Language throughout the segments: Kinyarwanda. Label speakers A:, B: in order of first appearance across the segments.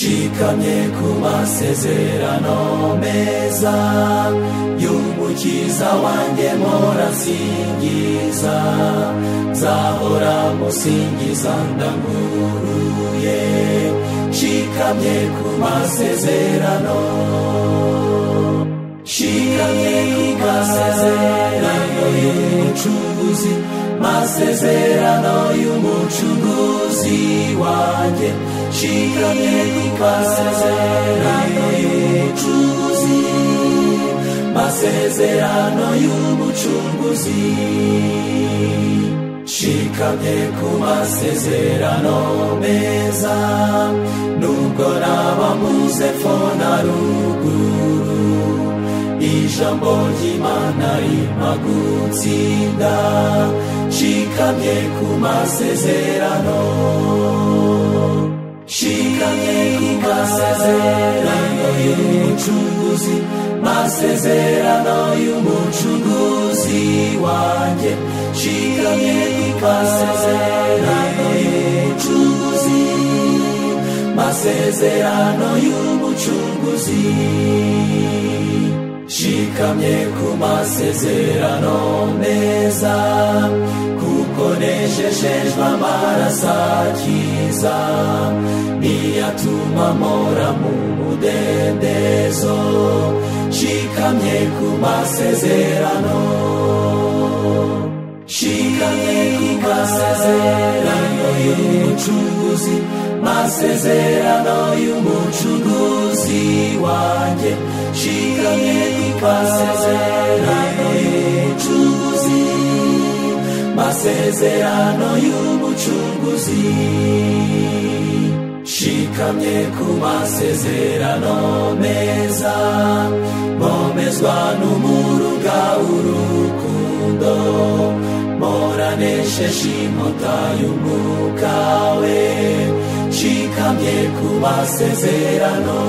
A: twabonye ku masezerano meza y'umukiza wanjye morasingiza nzahora musingiza ndaguruye nshikamye ku masezerano nshikamye ku masezerano y'umucuruzi masezerano y'umucuruzi wanjye nshikamye ku masezerano y'umucuruzi masezerano y'umucunguzi nshikamye ku masezerano meza nubwo naba mpuze fo na ruguru ijambo ry'imana rima gutsinda nshikamye ku masezerano nshikamye ku masezerano y'umucunguzi masezerano y'umucunguzi wanjye nshikamye ku masezerano y'umucunguzi masezerano y'umucunguzi nshikamye ku masezerano meza kuko nejejejwe amaraso akiza niyatuma mpora mu mudendezo nshikamye ku masezerano nshikamye ku masezerano y'umucunguzi masezerano y'umucunguzi wanjye nshikamye ku masezerano y'umucunguzi masezerano y'umucunguzi nshikamye ku masezerano meza mpomezwa n'umuruga urukundo moranesheje inkota y'umwuka we nshikamye ku masezerano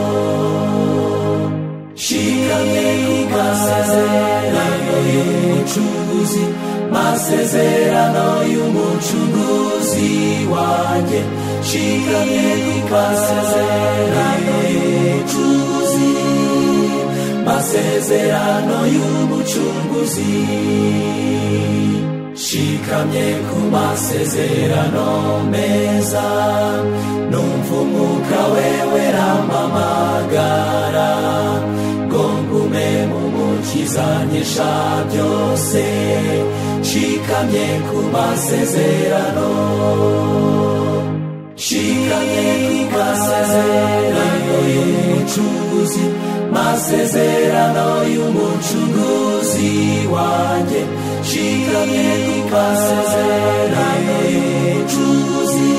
A: nshikamye ku masezerano y'umucunguzi masezerano y'umucunguzi wanjye nshikamye ku masezerano y'umucunguzi masezerano y'umucunguzi nshikamye ku masezerano meza numva umwuka we werampamagara ngo ngume mu mukizanyisha byose nshikamye ku masezerano nshikamye ku masezerano y'umucunguzi masezerano y'umucunguzi wanjye nshikamye ku masezerano y'umucunguzi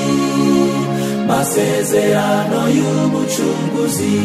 A: masezerano y'umucunguzi